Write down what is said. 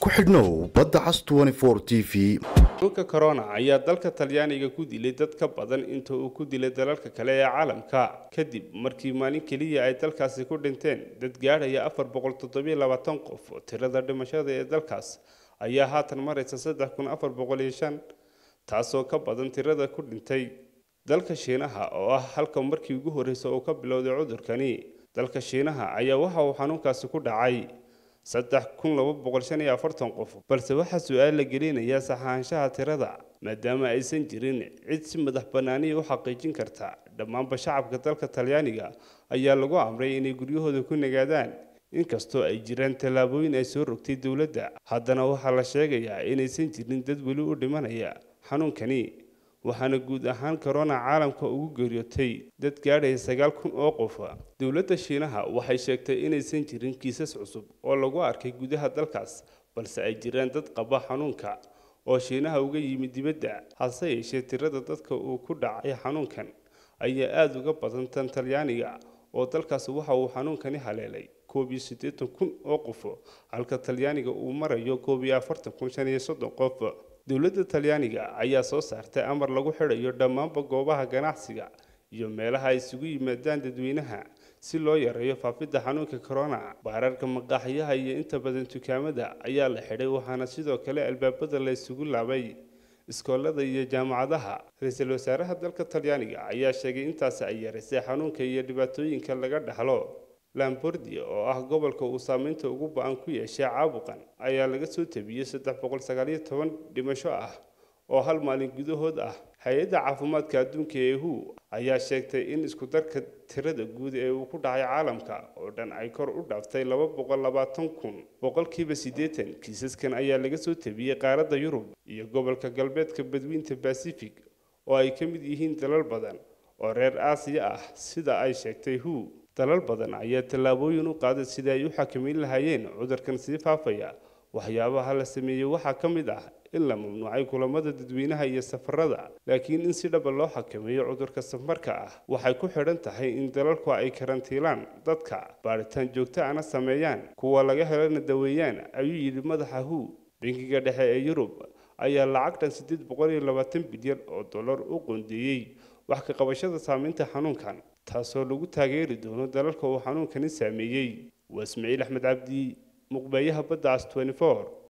ku xidhnow badda cas t v xanuunka corona ayaa dalka talyaaniga ku dilay dad ka badan inta uu ku dilay dalalka kale ee caalamka kadib markii maalin keliya ay dalkaasi ku dhinteen dad gaadhaya afar boqol toddobiyo labaatan qof tirada dhimashada ee dalkaas ayaa haatan maraysa saddex kun afar boqol iyo shan taasoo ka badan tirada ku dhintay dalka shiinaha oo ah halka markii ugu horreysa uu ka bilowday cudurkani dalka shiinaha ayaa waxa uu xanuunkaasi ku dhacay saddex kun laba boqol shan iyo afartan qof balse waxaa su-aal la gelinayaa saxaanshaha tirada maadaama aysan jirin cid si madax bannaaniya u xaqiijin karta dhammaanba shacabka dalka talyaaniga ayaa lagu amray inay guryahooda ku nagaadaan inkastoo ay jiraan tallaabooyin ay soo rogtay dowladda haddana waxaa la sheegayaa inaysan jirin dad weli u dhimanaya xanuunkani waxaana guud ahaan corona caalamka ugu geeriyootay dad gaadhaya sagaal kun oo qof dowladda shiinaha waxay sheegtay inaysan jirin kiisas cusub oo lagu arkay gudaha dalkaas balse ay jiraan dad qaba xanuunka oo shiinaha uga yimid dibadda hase yeeshee tirada dadka uu ku dhacay xanuunkan ayaa aada uga badan tan talyaaniga oo dalkaas waxa uu xanuunkani haleelay koob iyo siddeetan kun oo qof halka talyaaniga uu marayo koob iyo afartan kun shan iyo soddon qof dowladda talyaaniga ayaa soo saartay amar lagu xidhayo dhammaanba goobaha ganacsiga iyo meelaha ay isugu yimaadaan dadweynaha si loo yareeyo faafidda xanuunka corona baararka maqaaxiyaha iyo inta badan dukaamada ayaa la xidhay waxaana sidoo kale albaabada la isugu laabay iskoolada iyo jaamacadaha ra-iisul wasaaraha dalka talyaaniga ayaa sheegay intaasi ay yaraysay xanuunka iyo dhibaatooyinka laga dhaxlo lambordia oo ah gobolka uu saameynta ugu ba-an ku yeeshay caabuqan ayaa laga soo tabiyey saddex boqol sagaaliyo toban dhimasho ah oo hal maalin gudahood ah hay-adda caafimaadka adduunka ee hu ayaa sheegtay in iskudarka tirada guud ee uu ku dhacay caalamka oo dhan ay kor u dhaaftay laba boqol labaatan kun boqolkiiba siddeetan kiisaskan ayaa laga soo tabiyey qaaradda yurub iyo gobolka galbeedka badwiinta bacific oo ay ka mid yihiin dalal badan oo reer aasiya ah sida ay sheegtay hu dalal badan ayaa tallaabooyin u qaaday sidai ay u xakameyn lahaayeen cudurkan sii faafaya waxyaabaha la sameeyey waxaa ka mid ah in la mamnuucay kulamada dadweynaha iyo safarada laakiin in si dhaba loo xakameeyo cudurka safarka ah waxay ku xidhan tahay in dalalku ay karantiilaan dadka baadhitaan joogto ana sameeyaan kuwa laga helana daweeyaan ayuu yidhi madaxa hu bankiga dhexe ee yurub ayaa lacag dhan siddeed boqol iyo labaatan bilyan oo dollar u qoondeeyey wax ka qabashada saameynta xanuunkan taasoo lagu taageeri doono dalalka uu xanuunkani saameeyey waa ismaaciil axmed cabdi muqbeeyaha badda cas